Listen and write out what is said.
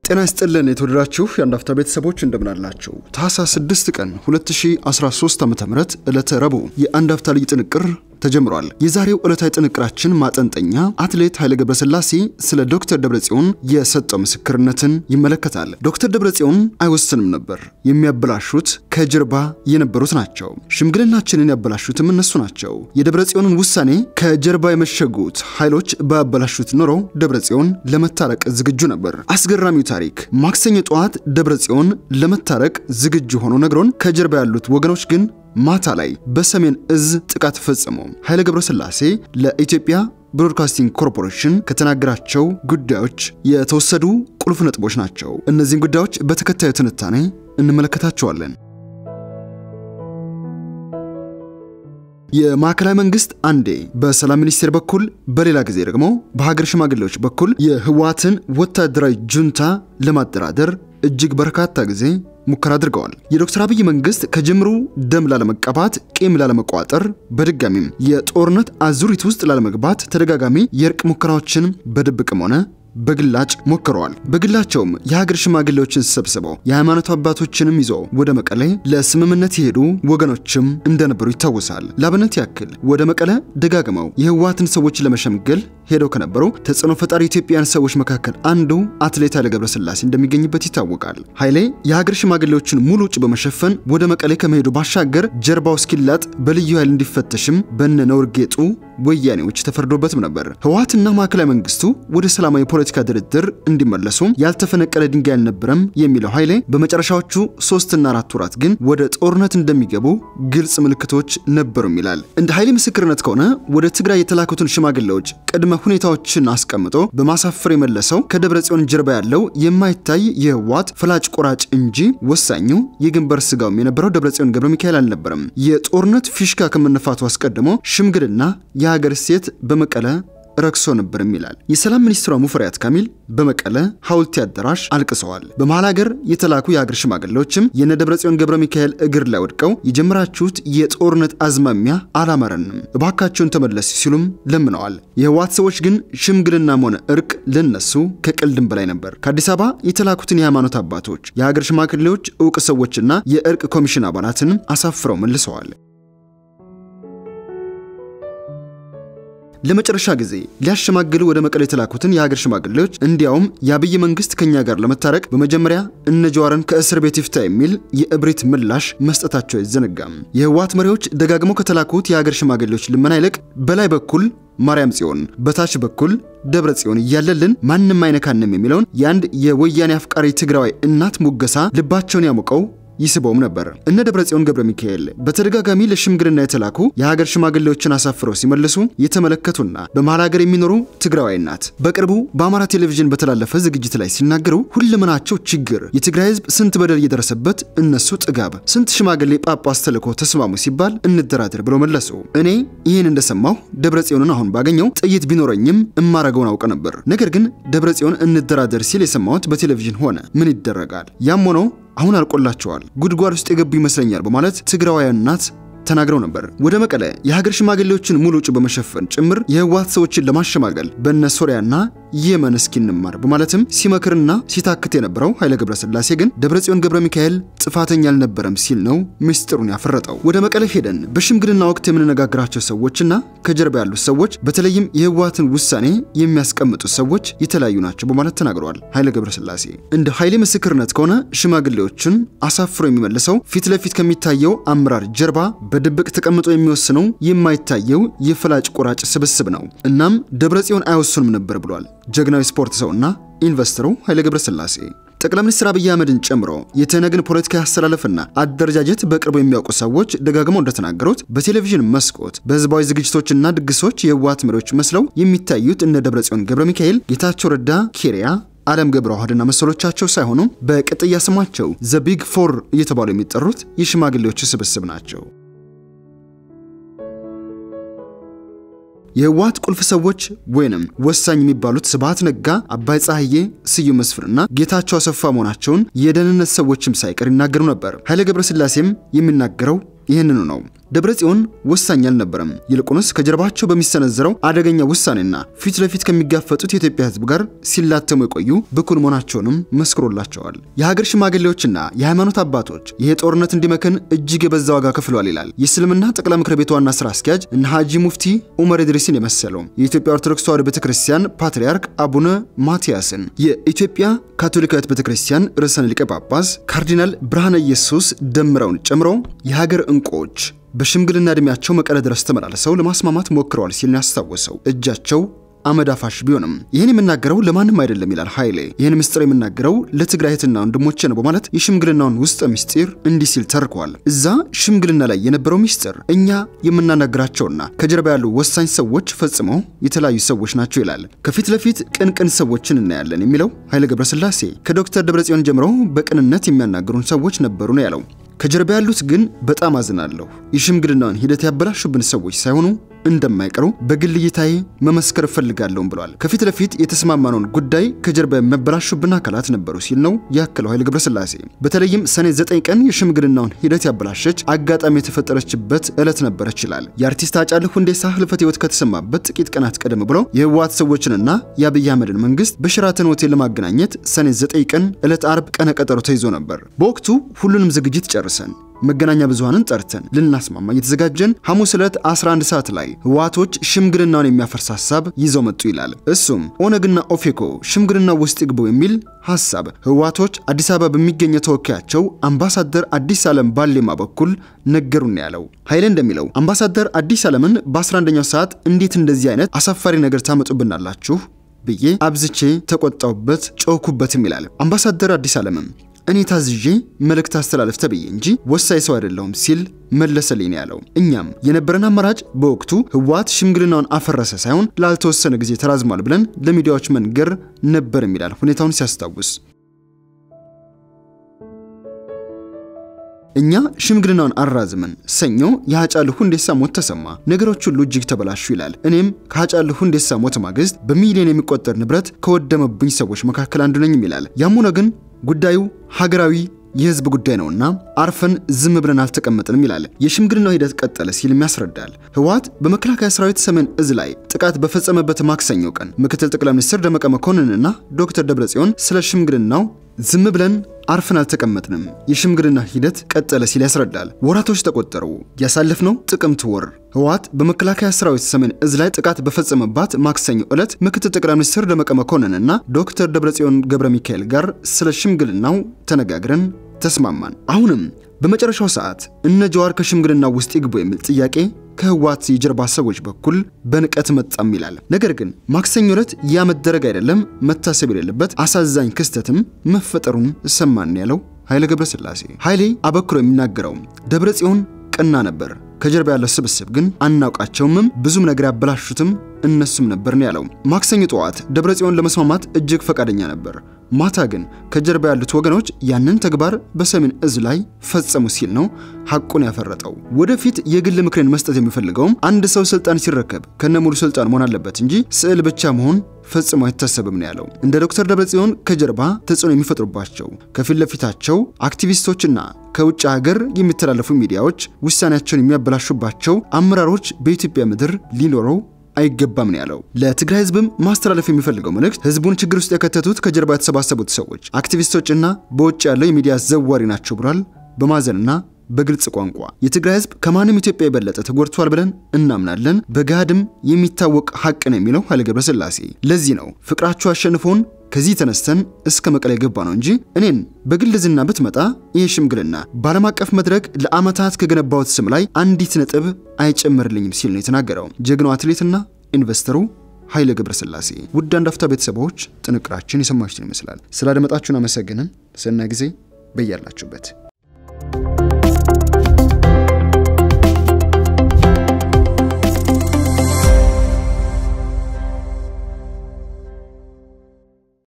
ጤና ይስጥልን የተወደዳችሁ የአንድ አፍታ ቤተሰቦች እንደምናላችሁ። ታህሳስ 6 ቀን 2013 ዓ ም ዕለተ ረቡዕ የአንድ አፍታ ልዩ ጥንቅር ተጀምሯል። የዛሬው ዕለታዊ ጥንቅራችን ማጠንጠኛ አትሌት ኃይሌ ገብረስላሴ ስለ ዶክተር ደብረጽዮን የሰጠው ምስክርነትን ይመለከታል። ዶክተር ደብረጽዮን አይወስንም ነበር፣ የሚያበላሹት ከጀርባ የነበሩት ናቸው። ሽምግልናችንን ያበላሹትም እነሱ ናቸው። የደብረጽዮንን ውሳኔ ከጀርባ የመሸጉት ኃይሎች ባያበላሹት ኖሮ ደብረጽዮን ለመታረቅ ዝግጁ ነበር። አስገራሚው ታሪክ ማክሰኞ ጠዋት ደብረጽዮን ለመታረቅ ዝግጁ ሆኖ ነግሮን ከጀርባ ያሉት ወገኖች ግን ማታ ላይ በሰሜን እዝ ጥቃት ፈጸሙ። ኃይሌ ገብረስላሴ ለኢትዮጵያ ብሮድካስቲንግ ኮርፖሬሽን ከተናገራቸው ጉዳዮች የተወሰዱ ቁልፍ ነጥቦች ናቸው። እነዚህን ጉዳዮች በተከታዩ ትንታኔ እንመለከታቸዋለን። የማዕከላዊ መንግስት አንዴ በሰላም ሚኒስቴር በኩል በሌላ ጊዜ ደግሞ በሀገር ሽማግሌዎች በኩል የህወሓትን ወታደራዊ ጁንታ ለማደራደር እጅግ በርካታ ጊዜ ሙከራ አድርገዋል። የዶክተር አብይ መንግስት ከጅምሩ ደም ላለመቀባት፣ ቂም ላለመቋጠር፣ በድጋሚም የጦርነት አዙሪት ውስጥ ላለመግባት ተደጋጋሚ የእርቅ ሙከራዎችን በድብቅም ሆነ በግላጭ ሞክረዋል። በግላቸውም የሀገር ሽማግሌዎችን ሰብስበው የሃይማኖት አባቶችንም ይዞ ወደ መቀሌ ለስምምነት የሄዱ ወገኖችም እንደነበሩ ይታወሳል። ላብነት ያክል ወደ መቀለ ደጋግመው የህወሓትን ሰዎች ለመሸምገል ሄደው ከነበሩ ተጽዕኖ ፈጣሪ ኢትዮጵያውያን ሰዎች መካከል አንዱ አትሌት ኃይሌ ገብረስላሴ እንደሚገኝበት ይታወቃል። ኃይሌ የሀገር ሽማግሌዎችን ሙሉ ውጭ በመሸፈን ወደ መቀሌ ከመሄዱ ባሻገር ጀርባው እስኪላጥ በልዩ ኃይል እንዲፈተሽም በነ ነውር ጌጡ ወያኔዎች ተፈርዶበትም ነበር። ህወሓትና ማዕከላዊ መንግስቱ ወደ ሰላማዊ ፖለቲካ ድርድር እንዲመለሱ ያልተፈነቀለ ድንጋይ አልነበረም የሚለው ኃይሌ በመጨረሻዎቹ ሶስትና አራት ወራት ግን ወደ ጦርነት እንደሚገቡ ግልጽ ምልክቶች ነበሩም ይላል። እንደ ኃይሌ ምስክርነት ከሆነ ወደ ትግራይ የተላኩትን ሽማግሌዎች ቅድመ ሁኔታዎችን አስቀምጦ በማሳፈር የመለሰው ከደብረ ጽዮን ጀርባ ያለው የማይታይ የህወሓት ፈላጭ ቆራጭ እንጂ ወሳኙ የግንባር ስጋውም የነበረው ደብረ ጽዮን ገብረ ሚካኤል አልነበረም። የጦርነት ፊሽካ ከመነፋቱ አስቀድሞ ሽምግልና የሀገር ሴት በመቀለ ረክሶ ነበርም ይላል። የሰላም ሚኒስትሯ ሙፈሪያት ካሚል በመቀለ ሐውልቲ አዳራሽ አልቅሰዋል። በመሃል ሀገር የተላኩ የሀገር ሽማግሌዎችም የነ ደብረጽዮን ገብረ ሚካኤል እግር ላይ ወድቀው የጀመራችሁት የጦርነት አዝማሚያ አላማረንም፣ እባካቸውን ተመለስ ሲሉም ለምነዋል። የህወሓት ሰዎች ግን ሽምግልናም ሆነ እርቅ ለነሱ ከቀልድም በላይ ነበር። ከአዲስ አበባ የተላኩትን የሃይማኖት አባቶች፣ የሀገር ሽማግሌዎች፣ እውቅ ሰዎችና የእርቅ ኮሚሽን አባላትን አሳፍረው መልሰዋል። ለመጨረሻ ጊዜ ሊያሸማግሉ ወደ መቀሌ የተላኩትን የሀገር ሽማግሌዎች እንዲያውም የአብይ መንግስት ከኛ ጋር ለመታረቅ በመጀመሪያ እነ ጀዋርን ከእስር ቤት ይፍታ የሚል የእብሪት ምላሽ መስጠታቸው አይዘነጋም። የህወሓት መሪዎች ደጋግመው ከተላኩት የሀገር ሽማግሌዎች ልመና ይልቅ በላይ በኩል ማርያም ጽዮን በታች በኩል ደብረ ጽዮን እያለልን ማንም አይነካንም የሚለውን የአንድ የወያኔ አፍቃሪ ትግራዋይ እናት ሙገሳ ልባቸውን ያሞቀው ይስበውም ነበር። እነ ደብረ ጽዮን ገብረ ሚካኤል በተደጋጋሚ ለሽምግልና የተላኩ የሀገር ሽማግሌዎችን አሳፍረው ሲመልሱ የተመለከቱና በመሀል ሀገር የሚኖሩ ትግራዋይ ናት በቅርቡ በአማራ ቴሌቪዥን በተላለፈ ዝግጅት ላይ ሲናገሩ ሁለመናቸው ችግር፣ የትግራይ ህዝብ ስንት በደል እየደረሰበት እነሱ ጥጋብ፣ ስንት ሽማግሌ ጳጳስ ተልኮ ተስማሙ ሲባል እንደራደር ብለው መለሱ። እኔ ይህን እንደሰማሁ ደብረ ጽዮንን አሁን ባገኘው ጥይት ቢኖረኝም እማረገውን አውቀ ነበር። ነገር ግን ደብረ ጽዮን እንደራደር ሲል የሰማሁት በቴሌቪዥን ሆነ። ምን ይደረጋል? ያም ሆኖ አሁን አልቆላቸዋል፣ ጉድጓድ ውስጥ የገቡ ይመስለኛል በማለት ትግራዋያን እናት ተናግረው ነበር። ወደ መቀለ የሀገር ሽማግሌዎችን ሙሉ ውጭ በመሸፈን ጭምር የህወሓት ሰዎችን ለማሸማገል በነ ሶሪያና የመን እስኪ እንማር በማለትም ሲመክርና ሲታክት የነበረው ኃይሌ ገብረስላሴ ግን ደብረጽዮን ገብረ ሚካኤል ጥፋተኛ አልነበረም ሲል ነው ምስጢሩን ያፈረጠው። ወደ መቀለ ሄደን በሽምግልና ወቅት የምንነጋግራቸው ሰዎችና ከጀርባ ያሉት ሰዎች በተለይም የህወሓትን ውሳኔ የሚያስቀምጡት ሰዎች የተለያዩ ናቸው በማለት ተናግረዋል ኃይሌ ገብረስላሴ። እንደ ኃይሌ ምስክርነት ከሆነ ሽማግሌዎችን አሳፍሮ የሚመልሰው ፊት ለፊት ከሚታየው አመራር ጀርባ በድብቅ ተቀምጦ የሚወስነው የማይታየው የፈላጭ ቆራጭ ስብስብ ነው። እናም ደብረጽዮን አይወስኑም ነበር ብሏል ጀግናዊ ስፖርት ሰውና ኢንቨስተሩ ኃይሌ ገብረስላሴ። ጠቅላይ ሚኒስትር አብይ አህመድን ጨምሮ የተነግን ፖለቲካ አስተላለፍና አደረጃጀት በቅርቡ የሚያውቁ ሰዎች ደጋግመው እንደተናገሩት በቴሌቪዥን መስኮት በህዝባዊ ዝግጅቶችና ድግሶች የህወሓት መሪዎች መስለው የሚታዩት እነ ደብረጽዮን ገብረ ሚካኤል፣ ጌታቸው ረዳ፣ ኬሪያ አለም ገብረ ዋህድና መሰሎቻቸው ሳይሆኑ በቅጥያ ስማቸው ዘ ቢግ ፎር እየተባሉ የሚጠሩት የሽማግሌዎች ስብስብ ናቸው። የህወሓት ቁልፍ ሰዎች ወይንም ወሳኝ የሚባሉት ስብሃት ነጋ፣ አባይ ፀሐዬ፣ ስዩም መስፍንና ጌታቸው አሰፋ መሆናቸውን የደህንነት ሰዎችም ሳይቀር ይናገሩ ነበር። ኃይሌ ገብረስላሴም የሚናገረው ይህንኑ ነው። ደብረጽዮን ወሳኝ አልነበረም። ይልቁንስ ከጀርባቸው በሚሰነዘረው አደገኛ ውሳኔና ፊት ለፊት ከሚጋፈጡት የኢትዮጵያ ሕዝብ ጋር ሲላተሙ የቆዩ ብኩን መሆናቸውንም መስክሮላቸዋል። የሀገር ሽማግሌዎችና የሃይማኖት አባቶች ይሄ ጦርነት እንዲመክን እጅግ የበዛ ዋጋ ከፍሏል ይላል የእስልምና ጠቅላይ ምክር ቤት ዋና ስራ አስኪያጅ እነ ሀጂ ሙፍቲ ኡመር ኢድሪስን የመሰለው የኢትዮጵያ ኦርቶዶክስ ተዋሕዶ ቤተክርስቲያን ፓትርያርክ አቡነ ማቲያስን የኢትዮጵያ ካቶሊካዊት ቤተክርስቲያን ርዕሰ ሊቀ ጳጳስ ካርዲናል ብርሃነ ኢየሱስ ደምረውን ጨምሮ የሀገር እንቁዎች በሽምግልና ዕድሜያቸው መቀለ ድረስ ተመላልሰው ለማስማማት ሞክረዋል ሲል ያስታወሰው እጃቸው አመዳፋሽ ቢሆንም ይህን የምናገረው ለማንም አይደለም ይላል ኃይሌ። ይህን ምስጢር የምናገረው ለትግራይ እህትና ወንድሞቼ ነው በማለት የሽምግልናውን ውስጥ ምስጢር እንዲህ ሲል ተርከዋል። እዛ ሽምግልና ላይ የነበረው ምስጢር እኛ የምናናግራቸውና ከጀርባ ያሉ ወሳኝ ሰዎች ፈጽመው የተለያዩ ሰዎች ናቸው ይላል። ከፊት ለፊት ቅንቅን ሰዎችን እናያለን የሚለው ኃይለ ገብረስላሴ ከዶክተር ደብረጽዮን ጀምሮ በቅንነት የሚያናግሩን ሰዎች ነበሩ ነው ያለው። ከጀርባ ያሉት ግን በጣም አዝናለሁ። የሽምግልናውን ሂደት ያበላሹብን ሰዎች ሳይሆኑ እንደማይቀሩ በግል እይታዬ መመስከር እፈልጋለሁም ብሏል። ከፊት ለፊት የተስማማነውን ጉዳይ ከጀርባ የሚያበላሹብን አካላት ነበሩ ሲል ነው ያክለው ኃይለ ገብረስላሴ። በተለይም ሰኔ 9 ቀን የሽምግልናውን ሂደት ያበላሸች አጋጣሚ የተፈጠረችበት ዕለት ነበረች ይላል። የአርቲስት ሃጫሉ ሁንዴሳ ህልፈተ ህይወት ከተሰማበት ጥቂት ቀናት ቀደም ብሎ የህወሓት ሰዎችንና የአብይ አህመድን መንግስት በሽራተን ሆቴል ለማገናኘት ሰኔ 9 ቀን ዕለት አርብ ቀነ ቀጠሮ ተይዞ ነበር። በወቅቱ ሁሉንም ዝግጅት ጨርሰን መገናኛ ብዙሃንን ጠርተን ልናስማማ እየተዘጋጀን ሐሙስ ዕለት 11 ሰዓት ላይ ህወሓቶች ሽምግልናውን የሚያፈርስ ሐሳብ ይዘው መጡ ይላል። እሱም ኦነግና ኦፌኮ ሽምግልና ውስጥ ይግቡ የሚል ሐሳብ ህወሓቶች አዲስ አበባ በሚገኘው ተወካያቸው አምባሳደር አዲስ ዓለም ባሌማ በኩል ነገሩን ያለው ኃይሌ እንደሚለው አምባሳደር አዲስ ዓለምን በ11ኛው ሰዓት እንዴት እንደዚህ አይነት አሳፋሪ ነገር ታመጡብናላችሁ ብዬ አብዝቼ ተቆጣውበት፣ ጮኩበትም ይላል። አምባሳደር አዲስ ዓለምም እኔ ታዝዤ መልእክት አስተላለፍ ተብዬ እንጂ ወሳኝ ሰው አይደለሁም ሲል መለሰልኝ ያለው። እኛም የነበረን አማራጭ በወቅቱ ህወሓት ሽምግልናውን አፈረሰ ሳይሆን ላልተወሰነ ጊዜ ተራዝሟል ብለን ለሚዲያዎች መንገር ነበር ይላል ሁኔታውን ሲያስታውስ። እኛ ሽምግልናውን አራዝመን ሰኞ የሃጫሉ ሁንዴሳ ሞት ተሰማ፣ ነገሮች ሁሉ እጅግ ተበላሹ ይላል። እኔም ከሃጫሉ ሁንዴሳ ሞት ማግስት በሚሊዮን የሚቆጠር ንብረት ከወደመብኝ ሰዎች መካከል አንዱ ነኝም ይላል። ያም ሆነ ግን ጉዳዩ ሀገራዊ የህዝብ ጉዳይ ነውና አርፈን ዝም ብለን አልተቀመጥንም ይላል። የሽምግልናው ሂደት ቀጠለ ሲልም ያስረዳል። ህወሓት በመከላከያ ሰራዊት ሰሜን እዝ ላይ ጥቃት በፈጸመበት ማክሰኞ ቀን ምክትል ጠቅላይ ሚኒስትር ደመቀ መኮንንና ዶክተር ደብረጽዮን ስለ ሽምግልናው ዝም ብለን አርፈን አልተቀመጥንም፣ የሽምግልና ሂደት ቀጠለ ሲል ያስረዳል። ወራቶች ተቆጠሩ። ያሳለፍነው ጥቅምት ወር ህወሓት በመከላከያ ሰራዊት ሰሜን እዝ ላይ ጥቃት በፈጸመባት ማክሰኞ ዕለት ምክትል ጠቅላይ ሚኒስትር ደመቀ መኮንንና ዶክተር ደብረጽዮን ገብረ ሚካኤል ጋር ስለ ሽምግልናው ተነጋግረን ተስማማን። አሁንም በመጨረሻው ሰዓት እነ ጀዋር ከሽምግልና ውስጥ ይግቡ የሚል ጥያቄ ከህወሓት የጀርባ ሰዎች በኩል በንቀት መጣም ይላል። ነገር ግን ማክሰኞ ዕለት ያ መደረግ አይደለም መታሰብ የሌለበት አሳዛኝ ክስተትም መፈጠሩን ሰማን ያለው ኃይለ ገብረስላሴ ኃይሌ አበክሮ የሚናገረው ደብረ ጽዮን ቀና ነበር፣ ከጀርባ ያለው ስብስብ ግን አናውቃቸውምም፣ ብዙም ነገር ያበላሹትም እነሱም ነበርን ያለው። ማክሰኞ ጠዋት ደብረ ጽዮን ለመስማማት እጅግ ፈቃደኛ ነበር። ማታ ግን ከጀርባ ያሉት ወገኖች ያንን ተግባር በሰሜን እዝ ላይ ፈጸሙ ሲል ነው ሐቁን ያፈረጠው። ወደፊት የግል ምክሬን መስጠት የሚፈልገውም አንድ ሰው ስልጣን ሲረከብ ከነሙሉ ስልጣን መሆን አለበት እንጂ ስዕል ብቻ መሆን ፈጽሞ አይታሰብም ነው ያለው። እንደ ዶክተር ደብረጽዮን ከጀርባ ተጽዕኖ የሚፈጥሩባቸው ከፊት ለፊታቸው አክቲቪስቶችና ከውጭ ሀገር የሚተላለፉ ሚዲያዎች ውሳኔያቸውን የሚያበላሹባቸው አመራሮች በኢትዮጵያ ምድር ሊኖረው አይገባም ነው ያለው። ለትግራይ ህዝብም ማስተላለፍ የሚፈልገው መልእክት ህዝቡን ችግር ውስጥ የከተቱት ከጀርባ የተሰባሰቡት ሰዎች አክቲቪስቶችና በውጭ ያለው የሚዲያ ዘዋሪ ናቸው ብሏል። በማዘንና በግልጽ ቋንቋ የትግራይ ህዝብ ከማንም ኢትዮጵያ የበለጠ ተጎድቷል ብለን እናምናለን። በገሃድም የሚታወቅ ሀቅ ነው የሚለው ኃይለ ገብረስላሴ። ለዚህ ነው ፍቅራችሁ አሸንፎን ከዚህ ተነስተን እስከ መቀለ የገባ ነው እንጂ እኔን በግል ዝና ብትመጣ ይህ ሽምግልና በዓለም አቀፍ መድረክ ለዓመታት ከገነባሁት ስም ላይ አንዲት ነጥብ አይጨምርልኝም ሲል ነው የተናገረው ጀግናው አትሌትና ኢንቨስተሩ ኃይለ ገብረስላሴ። ውድ አንድ አፍታ ቤተሰቦች ጥንቅራችን የሰማችሁትን ይመስላል። ስላደመጣችሁን አመሰግንን። ሰናይ ጊዜ በያላችሁበት